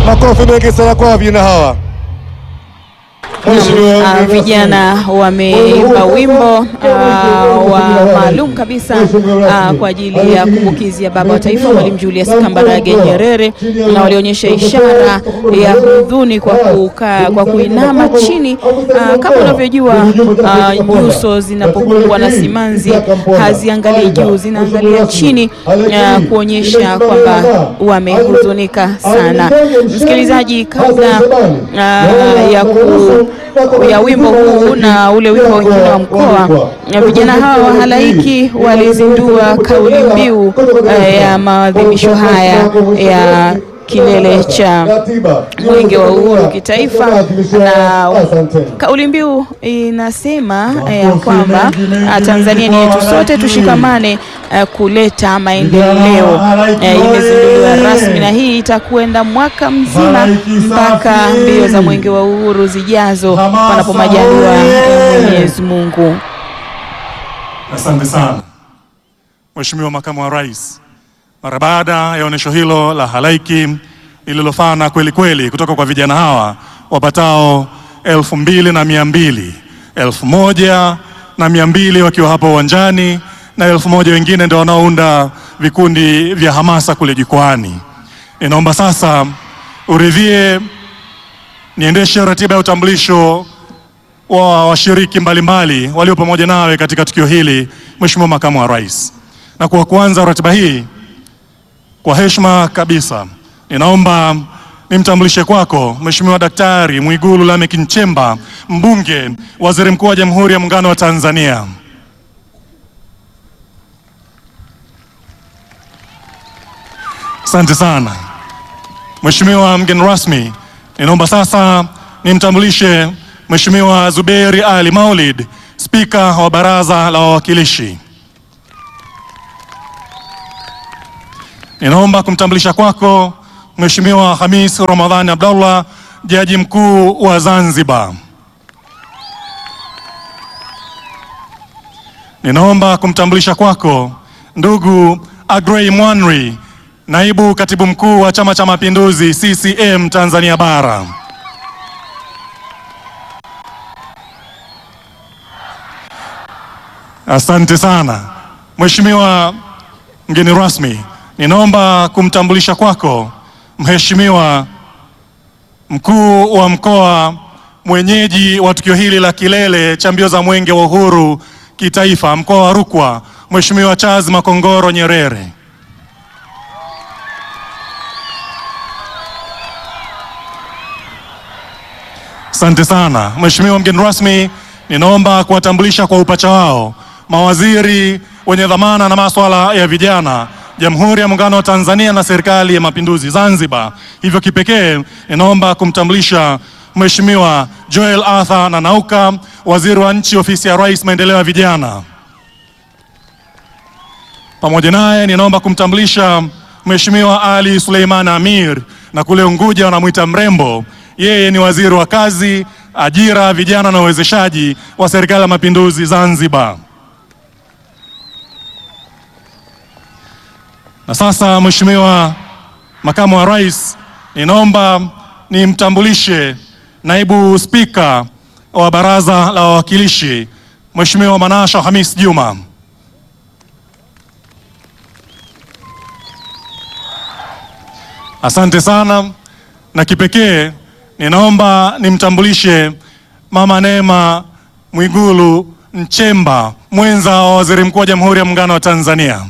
Makofi mengi sana kwa vijana hawa. Mheshimiwa Ah, mgeni vijana rasmi. wameimba wimbo ah, wa maalum kabisa ah, kwa ajili ya kumbukizi ya baba wa taifa Mwalimu Julius Kambarage Nyerere, na walionyesha ishara ya hudhuni kwa kukaa, kwa kuinama chini. Ah, kama unavyojua ah, nyuso zinapokumbwa na simanzi haziangalii juu, zinaangalia chini ah, kuonyesha kwamba wamehuzunika sana. Msikilizaji, kabla ah, ya ku ya wimbo huu na ule wimbo wengine wa mkoa, na vijana hawa wa halaiki walizindua kauli mbiu eh, ya maadhimisho haya ya kilele cha Ratiba. mwenge wa uhuru kitaifa, na Asante. kauli mbiu inasema eh, ya kwamba ah, Tanzania ni yetu sote, tushikamane eh, kuleta maendeleo. Eh, Imezinduliwa rasmi na hii itakwenda mwaka mzima mpaka mbio za mwenge wa uhuru zijazo, panapo majaliwa ya Mwenyezi Mungu. Asante sana Mheshimiwa Makamu wa Rais, mara baada ya onyesho hilo la halaiki lililofana kweli kweli kutoka kwa vijana hawa wapatao elfu mbili na mia mbili elfu moja na mia mbili wakiwa hapa uwanjani na elfu moja wengine ndio wanaounda vikundi vya hamasa kule jukwani. Ninaomba sasa uridhie niendeshe ratiba ya utambulisho wa washiriki mbalimbali walio pamoja nawe katika tukio hili, Mheshimiwa Makamu wa Rais. Na kwa kuanza ratiba hii, kwa heshima kabisa, ninaomba nimtambulishe kwako Mheshimiwa Daktari Mwigulu Lameck Nchemba, mbunge, waziri mkuu wa Jamhuri ya Muungano wa Tanzania. Asante sana. Mheshimiwa mgeni rasmi, ninaomba sasa nimtambulishe Mheshimiwa Zuberi Ali Maulid, Spika wa Baraza la Wawakilishi. Ninaomba kumtambulisha kwako Mheshimiwa Hamis Ramadhani Abdallah, Jaji Mkuu wa Zanzibar. Ninaomba kumtambulisha kwako ndugu Agrey Mwanri, Naibu Katibu Mkuu wa Chama cha Mapinduzi CCM Tanzania Bara. Asante sana. Mheshimiwa mgeni rasmi, ninaomba kumtambulisha kwako Mheshimiwa Mkuu wa Mkoa mwenyeji wa tukio hili la kilele cha mbio za Mwenge wa Uhuru kitaifa, mkoa wa Rukwa, Mheshimiwa Charles Makongoro Nyerere. Asante sana Mheshimiwa mgeni rasmi, ninaomba kuwatambulisha kwa upacha wao mawaziri wenye dhamana na masuala ya vijana Jamhuri ya Muungano wa Tanzania na Serikali ya Mapinduzi Zanzibar. Hivyo kipekee ninaomba kumtambulisha Mheshimiwa Joel Arthur Nanauka, waziri wa nchi ofisi ya Rais, maendeleo ya vijana. Pamoja naye ninaomba kumtambulisha Mheshimiwa Ali Suleiman Amir, na kule Unguja wanamwita mrembo. Yeye ni waziri wa kazi, ajira, vijana na uwezeshaji wa Serikali ya Mapinduzi Zanzibar. Na sasa Mheshimiwa Makamu wa Rais, ninaomba nimtambulishe Naibu Spika wa Baraza la Wawakilishi Mheshimiwa Manasha Hamis Juma. Asante sana. Na kipekee ninaomba nimtambulishe Mama Neema Mwigulu Nchemba, mwenza wa Waziri Mkuu wa Jamhuri ya Muungano wa Tanzania.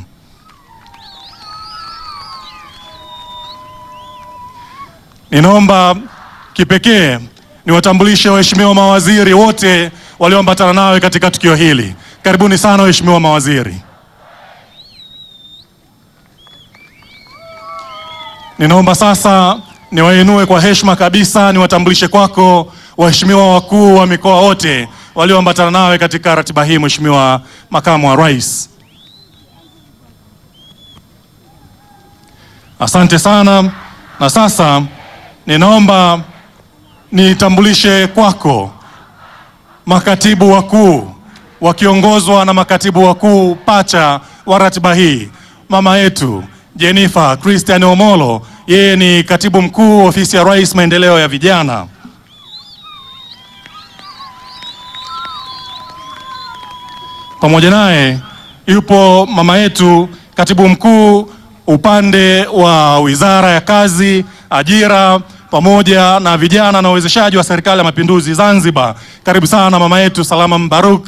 Ninaomba kipekee niwatambulishe waheshimiwa mawaziri wote walioambatana nawe katika tukio hili. Karibuni sana waheshimiwa mawaziri. Ninaomba sasa niwainue kwa heshima kabisa, niwatambulishe kwako waheshimiwa wakuu wa mikoa wote walioambatana nawe katika ratiba hii, Mheshimiwa Makamu wa Rais. Asante sana. Na sasa ninaomba nitambulishe kwako makatibu wakuu wakiongozwa na makatibu wakuu pacha wa ratiba hii, mama yetu Jennifer Christian Omolo, yeye ni katibu mkuu ofisi ya Rais maendeleo ya vijana. Pamoja naye yupo mama yetu katibu mkuu upande wa Wizara ya Kazi, Ajira pamoja na vijana na uwezeshaji wa Serikali ya Mapinduzi Zanzibar. Karibu sana mama yetu Salama Mbaruk.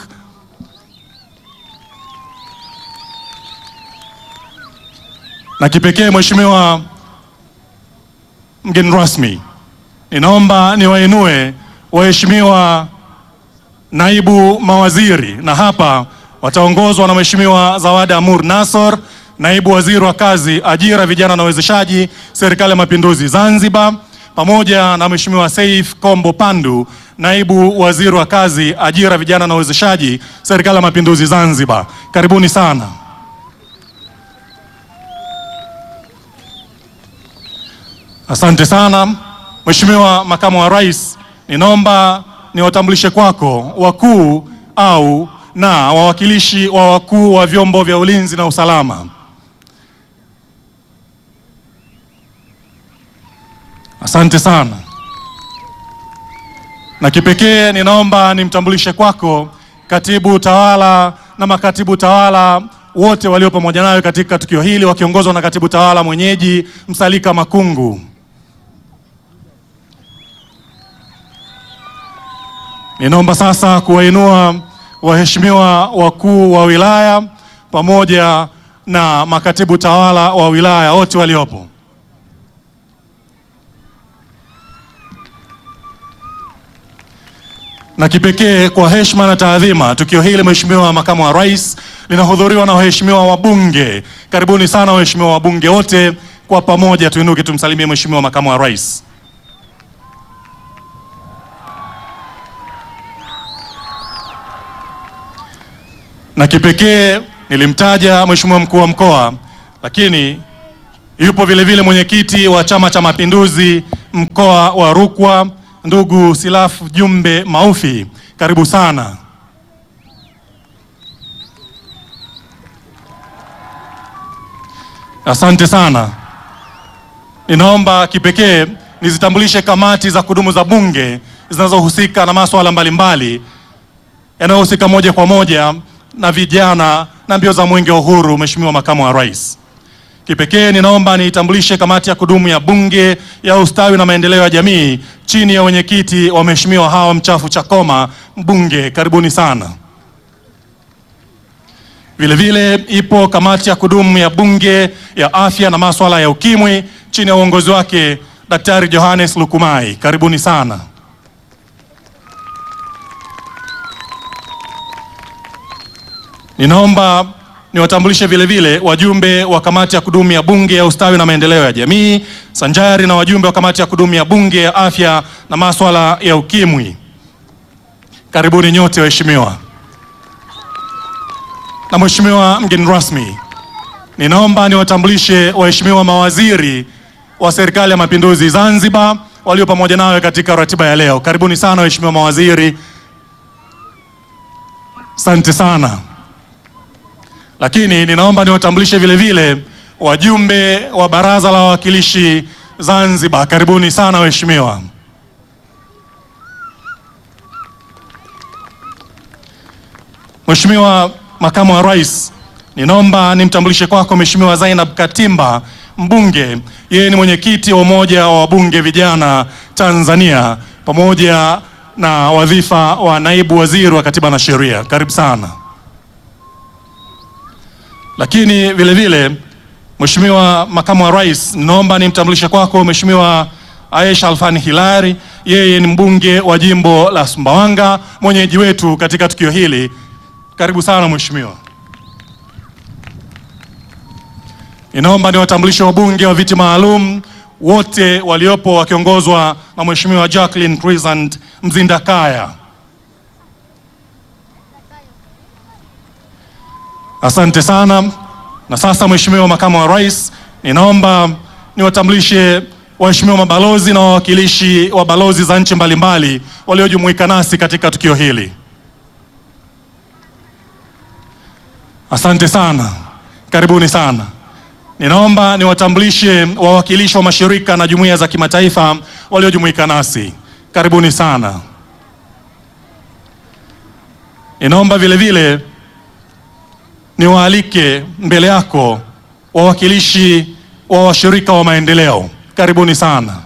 Na kipekee Mheshimiwa mgeni rasmi, ninaomba niwainue waheshimiwa naibu mawaziri, na hapa wataongozwa na Mheshimiwa Zawadi Amur Nassor, naibu waziri wa kazi, ajira, vijana na uwezeshaji, Serikali ya Mapinduzi Zanzibar, pamoja na Mheshimiwa Saif Kombo Pandu, naibu waziri wa kazi, ajira, vijana na uwezeshaji, Serikali ya Mapinduzi Zanzibar. Karibuni sana. Asante sana Mheshimiwa Makamu wa Rais, ninaomba niwatambulishe kwako wakuu au na wawakilishi wa wakuu wa vyombo vya ulinzi na usalama. Asante sana. Na kipekee ninaomba nimtambulishe kwako katibu tawala na makatibu tawala wote walio pamoja nayo katika tukio hili wakiongozwa na katibu tawala mwenyeji Msalika Makungu. Ninaomba sasa kuwainua waheshimiwa wakuu wa wilaya pamoja na makatibu tawala wa wilaya wote waliopo. Na kipekee kwa heshima na taadhima, tukio hili Mheshimiwa Makamu wa Rais linahudhuriwa na waheshimiwa wabunge. Karibuni sana waheshimiwa wabunge wote, kwa pamoja tuinuke tumsalimie Mheshimiwa Makamu wa Rais. Na kipekee nilimtaja Mheshimiwa mkuu wa mkoa, lakini yupo vile vile mwenyekiti wa Chama cha Mapinduzi mkoa wa Rukwa, ndugu Silafu Jumbe Maufi, karibu sana. Asante sana. Ninaomba kipekee nizitambulishe kamati za kudumu za Bunge zinazohusika na masuala mbalimbali yanayohusika moja kwa moja na vijana na mbio za mwenge wa uhuru. Mheshimiwa Makamu wa Rais, kipekee ninaomba niitambulishe kamati ya kudumu ya Bunge ya ustawi na maendeleo ya jamii chini ya wenyekiti wa Mheshimiwa Hawa Mchafu Chakoma, mbunge, karibuni sana. Vile vile ipo kamati ya kudumu ya Bunge ya afya na masuala ya ukimwi chini ya uongozi wake Daktari Johannes Lukumai, karibuni sana. Ninaomba niwatambulishe vile vile wajumbe wa kamati ya kudumu ya Bunge ya ustawi na maendeleo ya jamii sanjari na wajumbe wa kamati ya kudumu ya Bunge ya afya na masuala ya ukimwi. Karibuni nyote waheshimiwa. Na Mheshimiwa mgeni rasmi, ninaomba niwatambulishe waheshimiwa mawaziri wa Serikali ya Mapinduzi Zanzibar walio pamoja nawe katika ratiba ya leo. Karibuni sana waheshimiwa mawaziri. Asante sana. Lakini ninaomba niwatambulishe vile vile wajumbe wa Baraza la Wawakilishi Zanzibar. Karibuni sana waheshimiwa. Mheshimiwa Makamu wa Rais, ninaomba nimtambulishe kwako Mheshimiwa Zainab Katimba, mbunge. Yeye ni mwenyekiti wa Umoja wa Wabunge Vijana Tanzania pamoja na wadhifa wa naibu waziri wa Katiba na Sheria. Karibu sana. Lakini vile vile Mheshimiwa Makamu wa Rais, ninaomba nimtambulishe kwako Mheshimiwa Aisha Alfani Hilari. Yeye ni mbunge wa jimbo la Sumbawanga, mwenyeji wetu katika tukio hili. Karibu sana Mheshimiwa. Ninaomba niwatambulishe wabunge wa viti maalum wote waliopo wakiongozwa na Mheshimiwa Jacqueline Crescent Mzindakaya. Asante sana. Na sasa Mheshimiwa Makamu wa Rais, ninaomba niwatambulishe waheshimiwa mabalozi na wawakilishi wa balozi za nchi mbalimbali waliojumuika nasi katika tukio hili. Asante sana, karibuni sana. Ninaomba niwatambulishe wawakilishi wa mashirika na jumuiya za kimataifa waliojumuika nasi. Karibuni sana. Ninaomba vile vile niwaalike mbele yako wawakilishi wa washirika wa maendeleo. Karibuni sana.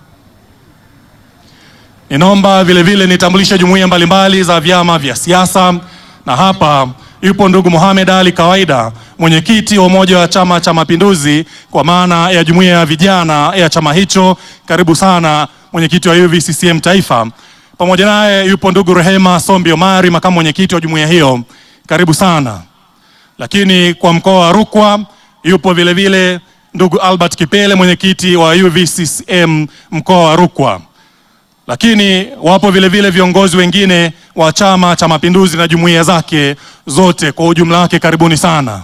Ninaomba vile vile nitambulishe jumuiya mbalimbali za vyama vya siasa, na hapa yupo ndugu Mohamed Ali Kawaida, mwenyekiti wa Umoja wa Chama cha Mapinduzi kwa maana ya jumuiya ya vijana ya chama hicho. Karibu sana mwenyekiti wa UVCCM Taifa. Pamoja naye yupo ndugu Rehema Sombi Omari, makamu mwenyekiti wa jumuiya hiyo. Karibu sana. Lakini kwa mkoa wa Rukwa yupo vile vile ndugu Albert Kipele, mwenyekiti wa UVCCM mkoa wa Rukwa lakini wapo vile vile viongozi wengine wa Chama cha Mapinduzi na jumuiya zake zote kwa ujumla wake, karibuni sana.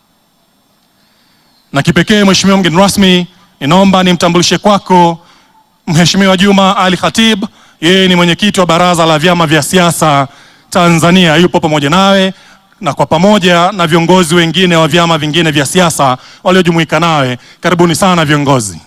Na kipekee, Mheshimiwa mgeni rasmi, ninaomba nimtambulishe kwako Mheshimiwa Juma Ali Khatib. Yeye ni mwenyekiti wa Baraza la Vyama vya Siasa Tanzania, yupo pamoja nawe na kwa pamoja na viongozi wengine wa vyama vingine vya siasa waliojumuika nawe, karibuni sana viongozi.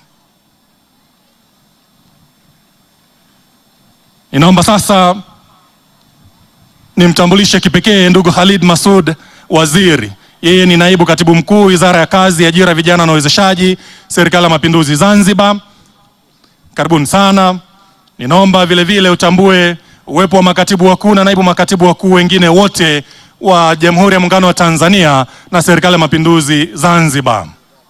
Ninaomba sasa nimtambulishe kipekee ndugu Khalid Masud Waziri. Yeye ni naibu katibu mkuu Wizara ya Kazi, Ajira, Vijana na Uwezeshaji, Serikali ya Mapinduzi Zanzibar. Karibuni sana. Ninaomba vile vile utambue uwepo wa makatibu wakuu na naibu makatibu wakuu wengine wote wa Jamhuri ya Muungano wa Tanzania na Serikali ya Mapinduzi Zanzibar.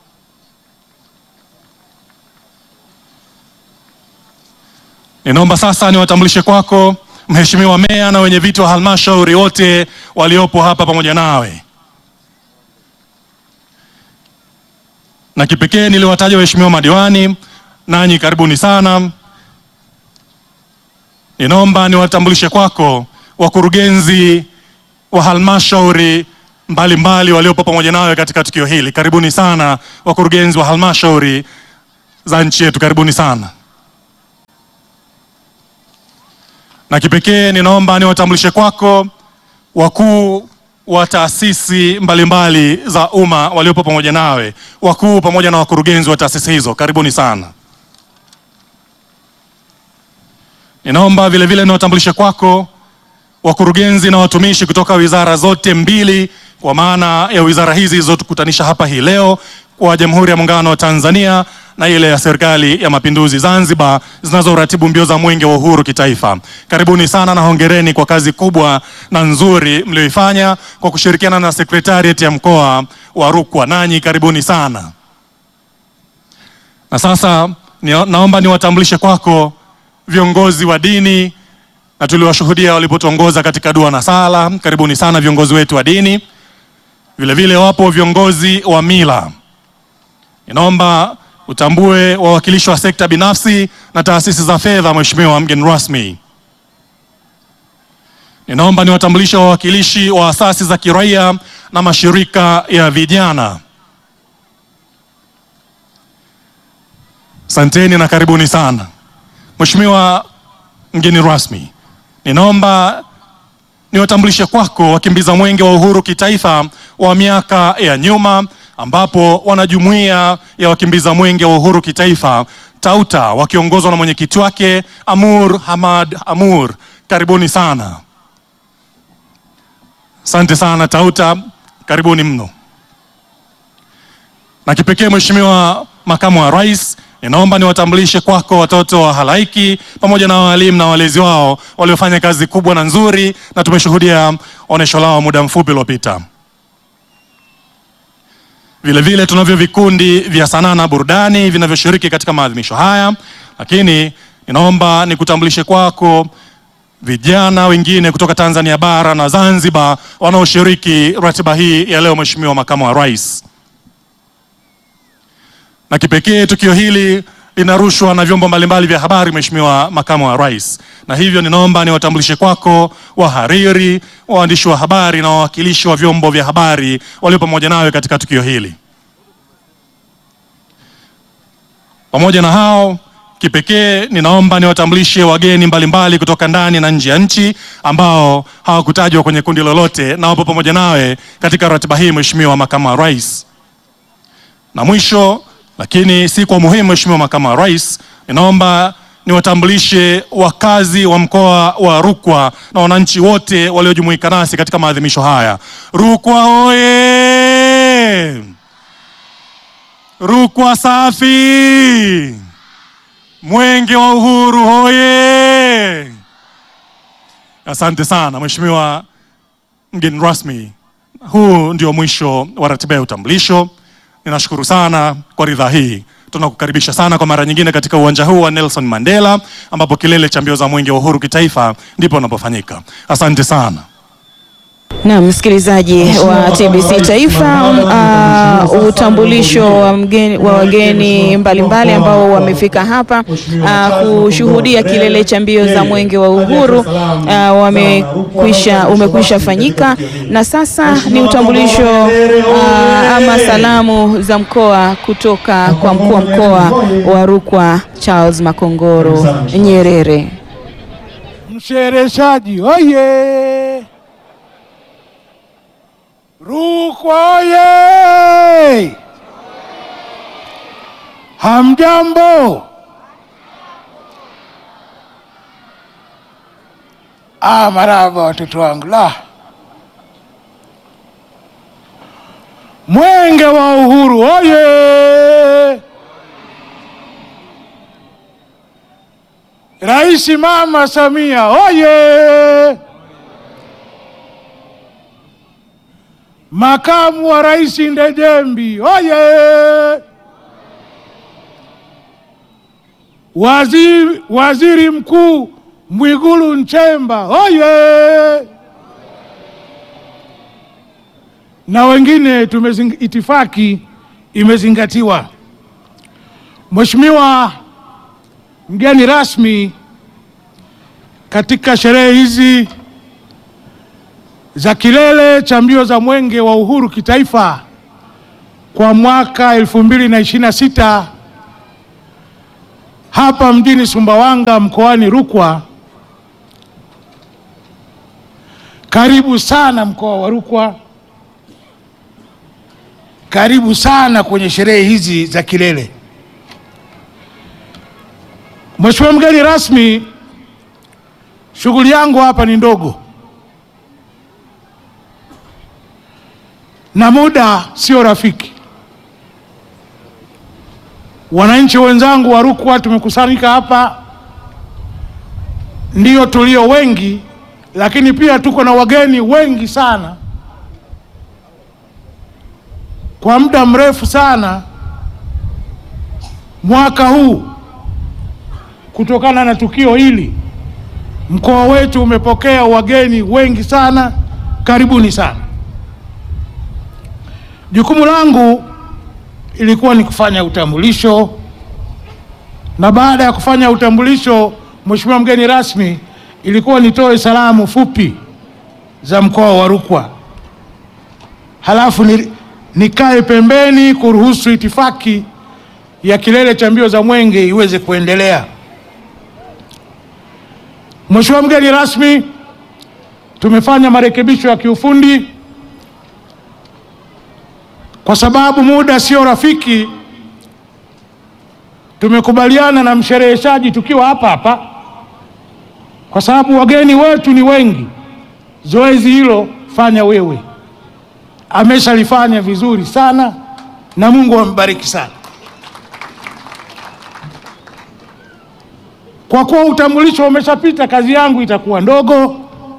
Ninaomba sasa niwatambulishe kwako Mheshimiwa Meya na wenye viti wa halmashauri wote waliopo hapa pamoja nawe, na kipekee niliwataja waheshimiwa madiwani, nanyi karibuni sana. Ninaomba niwatambulishe kwako wakurugenzi wa halmashauri mbalimbali waliopo pamoja nawe katika tukio hili. Karibuni sana wakurugenzi wa halmashauri za nchi yetu, karibuni sana na kipekee ninaomba niwatambulishe kwako wakuu wa taasisi mbalimbali za umma waliopo pamoja nawe, wakuu pamoja na wakurugenzi wa taasisi hizo, karibuni sana. Ninaomba vile vile niwatambulishe kwako wakurugenzi na watumishi kutoka wizara zote mbili, kwa maana ya wizara hizi zilizotukutanisha hapa hii leo kwa Jamhuri ya Muungano wa Tanzania na ile ya Serikali ya Mapinduzi Zanzibar zinazoratibu mbio za Mwenge wa Uhuru kitaifa. Karibuni sana na hongereni kwa kazi kubwa na nzuri mlioifanya kwa kushirikiana na Sekretariat ya mkoa wa Rukwa. Nanyi karibuni sana. Na sasa ni, naomba niwatambulishe kwako viongozi wa dini na tuliwashuhudia walipotuongoza katika dua na sala. Karibuni sana viongozi wetu wa dini. Vile vile wapo viongozi wa mila. Ninaomba utambue wawakilishi wa sekta binafsi na taasisi za fedha. Mheshimiwa mgeni rasmi, ninaomba niwatambulishe wawakilishi wa asasi za kiraia na mashirika ya vijana. Asanteni na karibuni sana. Mheshimiwa mgeni rasmi, ninaomba niwatambulishe kwako wakimbiza mwenge wa uhuru kitaifa wa miaka ya nyuma ambapo wanajumuiya ya wakimbiza mwenge wa uhuru kitaifa Tauta wakiongozwa na mwenyekiti wake Amur Hamad Amur, karibuni sana. Asante sana Tauta, karibuni mno. Na kipekee Mheshimiwa Makamu wa Rais, ninaomba niwatambulishe kwako watoto wa halaiki pamoja na walimu na walezi wao waliofanya kazi kubwa na nzuri, na tumeshuhudia onesho lao muda mfupi uliopita. Vile vile tunavyo vikundi vya sanaa na burudani vinavyoshiriki katika maadhimisho haya, lakini ninaomba nikutambulishe kwako vijana wengine kutoka Tanzania bara na Zanzibar wanaoshiriki ratiba hii ya leo, Mheshimiwa Makamu wa Rais. Na kipekee tukio hili linarushwa na vyombo mbalimbali vya habari, Mheshimiwa Makamu wa Rais, na hivyo ninaomba niwatambulishe kwako wahariri, waandishi wa habari na wawakilishi wa vyombo vya habari walio pamoja nawe katika tukio hili. Pamoja na hao, kipekee ninaomba niwatambulishe wageni mbalimbali kutoka ndani na nje ya nchi ambao hawakutajwa kwenye kundi lolote na wapo pamoja nawe katika ratiba hii, Mheshimiwa Makamu wa Rais. Na mwisho lakini si kwa umuhimu, Mheshimiwa Makamu wa Rais, ninaomba niwatambulishe wakazi wa mkoa wa Rukwa na wananchi wote waliojumuika nasi katika maadhimisho haya. Rukwa hoye! Rukwa safi! Mwenge wa Uhuru hoye! Asante sana Mheshimiwa mgeni rasmi, huu ndio mwisho wa ratiba ya utambulisho. Ninashukuru sana kwa ridhaa hii. Tunakukaribisha sana kwa mara nyingine katika uwanja huu wa Nelson Mandela ambapo kilele cha mbio za mwenge wa uhuru kitaifa ndipo unapofanyika. Asante sana. Na msikilizaji wa TBC Taifa, uh, utambulisho wa mgeni, wa wageni mbalimbali ambao wamefika hapa uh, kushuhudia kilele cha mbio za mwenge wa uhuru uh, wamekwisha umekwisha fanyika, na sasa ni utambulisho uh, ama salamu za mkoa kutoka kwa mkuu wa mkoa wa Rukwa Charles Makongoro Nyerere. Mshereheshaji oye! Rukwa oye! Hamjambo? Ah, marahaba watoto wangu. La, mwenge wa uhuru oye! Rais Mama Samia oye! Makamu wa Rais Ndejembi oye! Waziri, Waziri Mkuu Mwigulu Nchemba oye! Na wengine tumezing, itifaki imezingatiwa. Mheshimiwa mgeni rasmi katika sherehe hizi za kilele cha mbio za mwenge wa uhuru kitaifa kwa mwaka 2026 hapa mjini Sumbawanga mkoani Rukwa. Karibu sana mkoa wa Rukwa, karibu sana kwenye sherehe hizi za kilele. Mheshimiwa mgeni rasmi, shughuli yangu hapa ni ndogo na muda sio rafiki. Wananchi wenzangu wa Rukwa tumekusanyika hapa, ndio tulio wengi, lakini pia tuko na wageni wengi sana. Kwa muda mrefu sana mwaka huu kutokana na tukio hili, mkoa wetu umepokea wageni wengi sana. Karibuni sana. Jukumu langu ilikuwa ni kufanya utambulisho, na baada ya kufanya utambulisho, Mheshimiwa mgeni rasmi, ilikuwa nitoe salamu fupi za mkoa wa Rukwa, halafu ni, nikae pembeni kuruhusu itifaki ya kilele cha mbio za mwenge iweze kuendelea. Mheshimiwa mgeni rasmi, tumefanya marekebisho ya kiufundi kwa sababu muda sio rafiki. Tumekubaliana na mshereheshaji tukiwa hapa hapa, kwa sababu wageni wetu ni wengi. Zoezi hilo fanya wewe, ameshalifanya vizuri sana na Mungu ambariki sana. Kwa kuwa utambulisho umeshapita, kazi yangu itakuwa ndogo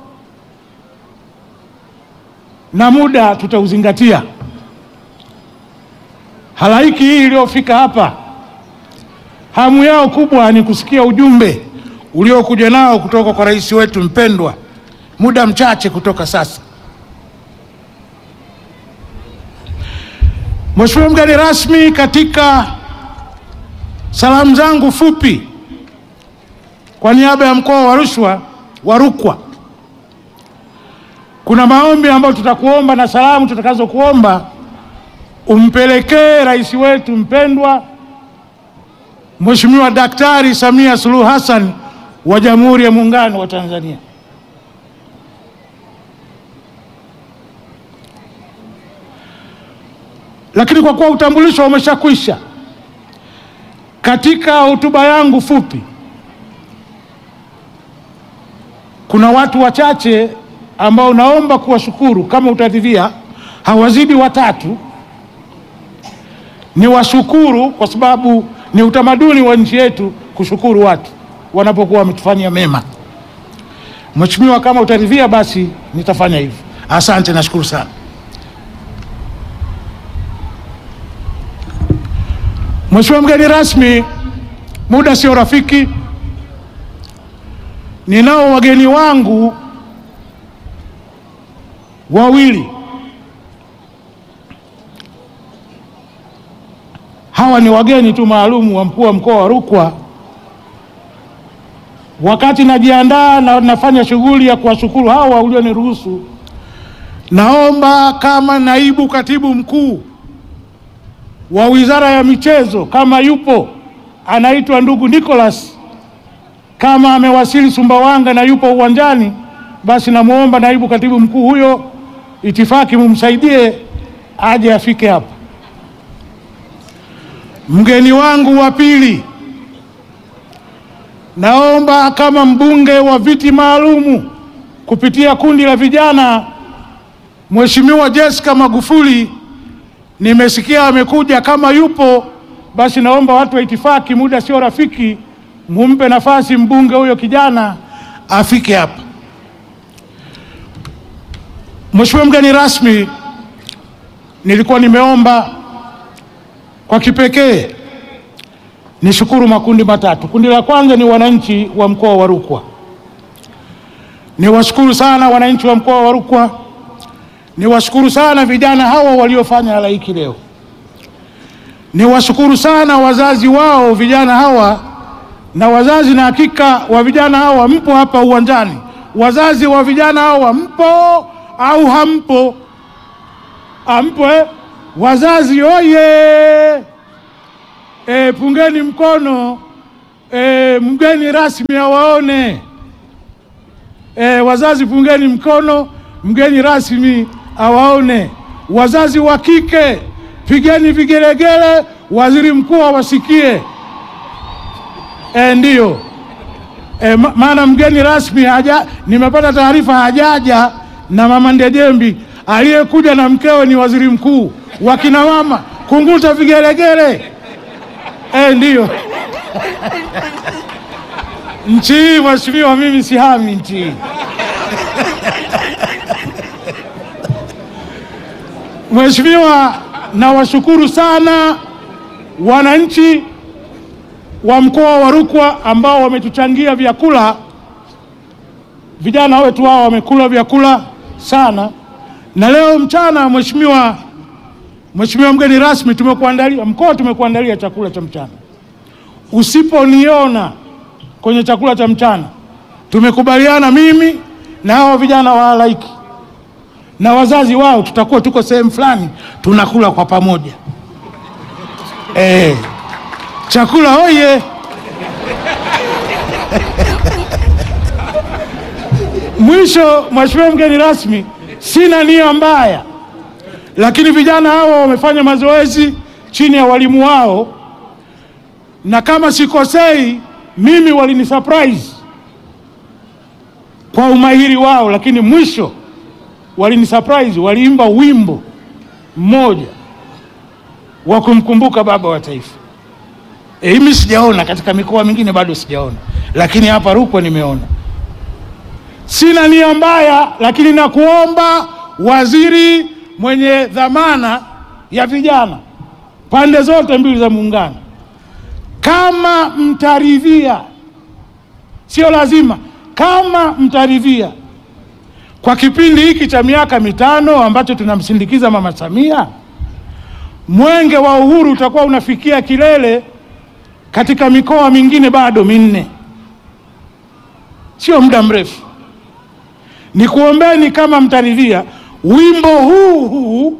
na muda tutauzingatia. Halaiki hii iliyofika hapa, hamu yao kubwa ni kusikia ujumbe uliokuja nao kutoka kwa rais wetu mpendwa, muda mchache kutoka sasa. Mheshimiwa mgeni rasmi, katika salamu zangu fupi kwa niaba ya mkoa wa Rukwa wa Rukwa, kuna maombi ambayo tutakuomba na salamu tutakazokuomba umpelekee rais wetu mpendwa Mheshimiwa Daktari Samia Suluhu Hassan wa Jamhuri ya Muungano wa Tanzania. lakini kwa kuwa utambulisho umeshakwisha, katika hotuba yangu fupi, kuna watu wachache ambao naomba kuwashukuru, kama utadhivia, hawazidi watatu. Ni washukuru kwa sababu ni utamaduni wa nchi yetu kushukuru watu wanapokuwa wametufanyia mema. Mheshimiwa, kama utaridhia, basi nitafanya hivyo. Asante, nashukuru sana. Mheshimiwa mgeni rasmi, muda sio rafiki. Ninao wageni wangu wawili. Hawa ni wageni tu maalum wa mkuu wa mkoa wa Rukwa. Wakati najiandaa na nafanya shughuli ya kuwashukuru hawa ulioniruhusu, naomba kama naibu katibu mkuu wa Wizara ya Michezo kama yupo, anaitwa ndugu Nicholas, kama amewasili Sumbawanga na yupo uwanjani, basi namwomba naibu katibu mkuu huyo itifaki mumsaidie aje afike hapa. Mgeni wangu wa pili, naomba kama mbunge wa viti maalumu kupitia kundi la vijana, Mheshimiwa Jessica Magufuli nimesikia amekuja. Kama yupo basi, naomba watu wa itifaki, muda sio rafiki, mumpe nafasi mbunge huyo kijana afike hapa. Mheshimiwa mgeni rasmi, nilikuwa nimeomba kwa kipekee nishukuru makundi matatu. Kundi la kwanza ni wananchi wa mkoa wa Rukwa. Niwashukuru sana wananchi wa mkoa wa Rukwa, niwashukuru sana vijana hawa waliofanya halaiki leo, niwashukuru sana wazazi wao vijana hawa na wazazi, na hakika wa vijana hawa mpo hapa uwanjani. Wazazi wa vijana hawa mpo au hampo? Ampo eh? Wazazi oye! E, pungeni mkono e, mgeni rasmi awaone. E, wazazi pungeni mkono, mgeni rasmi awaone. Wazazi wa kike pigeni vigelegele, waziri mkuu awasikie. E, ndiyo e, ma- maana mgeni rasmi haja, nimepata taarifa hajaja na mama Ndejembi, aliyekuja na mkewe ni waziri mkuu. Wakina mama kunguta vigelegele. Eh, ndiyo nchi hii mheshimiwa, mimi sihami nchi hii. Mheshimiwa, nawashukuru sana wananchi wa mkoa wa Rukwa ambao wametuchangia vyakula. Vijana wetu hao wamekula vyakula sana, na leo mchana, mheshimiwa Mheshimiwa mgeni rasmi, tumekuandalia mkoa, tumekuandalia chakula cha mchana. Usiponiona kwenye chakula cha mchana, tumekubaliana mimi na hawa vijana wa halaiki na wazazi wao, tutakuwa tuko sehemu fulani tunakula kwa pamoja. Eh, chakula oye! Mwisho, Mheshimiwa mgeni rasmi, sina nia mbaya lakini vijana hawa wamefanya mazoezi chini ya walimu wao, na kama sikosei mimi walini surprise kwa umahiri wao, lakini mwisho walini surprise, waliimba wimbo mmoja wa kumkumbuka baba wa taifa. E, mimi sijaona katika mikoa mingine bado sijaona, lakini hapa Rukwa nimeona. Sina nia mbaya, lakini nakuomba waziri mwenye dhamana ya vijana pande zote mbili za muungano, kama mtaridhia, sio lazima, kama mtaridhia, kwa kipindi hiki cha miaka mitano ambacho tunamsindikiza Mama Samia, mwenge wa uhuru utakuwa unafikia kilele katika mikoa mingine bado minne, sio muda mrefu. Nikuombeni kama mtaridhia wimbo huu huu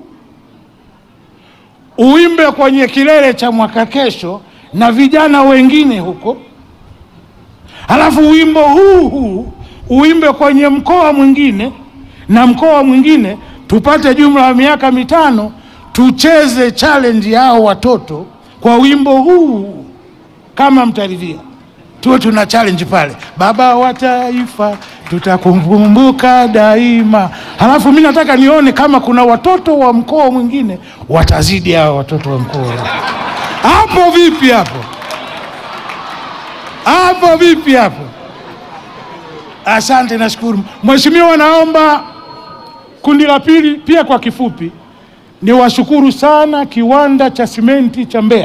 uimbe kwenye kilele cha mwaka kesho na vijana wengine huko, halafu wimbo huu huu uimbe kwenye mkoa mwingine na mkoa mwingine, tupate jumla ya miaka mitano tucheze challenge yao watoto kwa wimbo huu, kama mtaridhia, tuwe tuna challenge pale, baba wa taifa tutakukumbuka daima. Halafu mimi nataka nione kama kuna watoto wa mkoa mwingine watazidi hao watoto wa mkoa hapo. Vipi hapo? Hapo vipi hapo? Asante, nashukuru Mheshimiwa. Naomba kundi la pili pia kwa kifupi, ni washukuru sana kiwanda cha simenti cha Mbeya,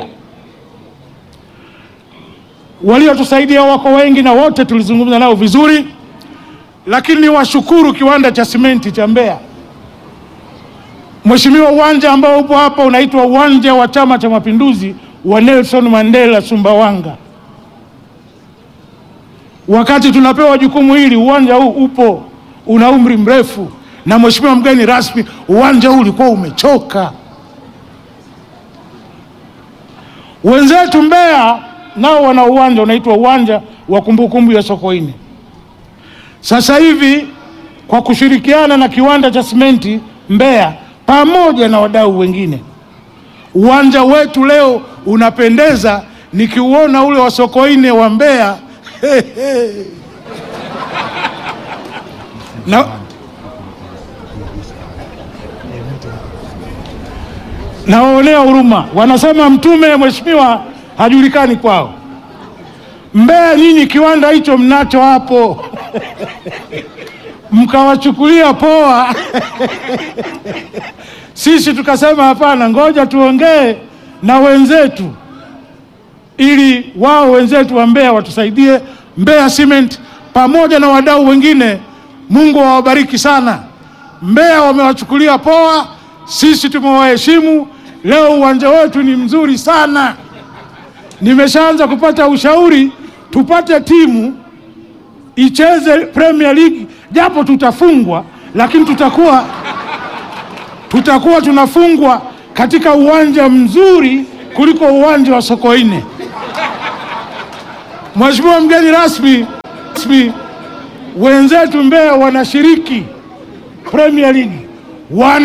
waliotusaidia wako wengi na wote tulizungumza nao vizuri, lakini ni washukuru kiwanda cha simenti cha Mbeya. Mheshimiwa, uwanja ambao upo hapa unaitwa uwanja wa Chama cha Mapinduzi wa Nelson Mandela Sumbawanga. Wakati tunapewa jukumu hili, uwanja huu upo una umri mrefu, na mheshimiwa mgeni rasmi, uwanja huu ulikuwa umechoka. Wenzetu Mbeya nao wana uwanja unaitwa uwanja wa kumbukumbu ya Sokoine. Sasa hivi kwa kushirikiana na kiwanda cha simenti Mbeya pamoja na wadau wengine, uwanja wetu leo unapendeza. Nikiuona ule wa Sokoine wa Mbeya na, nawaonea huruma. Wanasema mtume mheshimiwa hajulikani kwao. Mbeya nyinyi kiwanda hicho mnacho hapo mkawachukulia poa. Sisi tukasema hapana, ngoja tuongee na wenzetu ili wao wenzetu wa Mbeya watusaidie. Mbeya Cement pamoja na wadau wengine, Mungu awabariki sana. Mbeya wamewachukulia poa, sisi tumewaheshimu. Leo uwanja wetu ni mzuri sana. Nimeshaanza kupata ushauri tupate timu icheze Premier League, japo tutafungwa, lakini tutakuwa tutakuwa tunafungwa katika uwanja mzuri kuliko uwanja wa Sokoine. Mheshimiwa mgeni rasmi, rasmi wenzetu Mbeya wanashiriki Premier League wana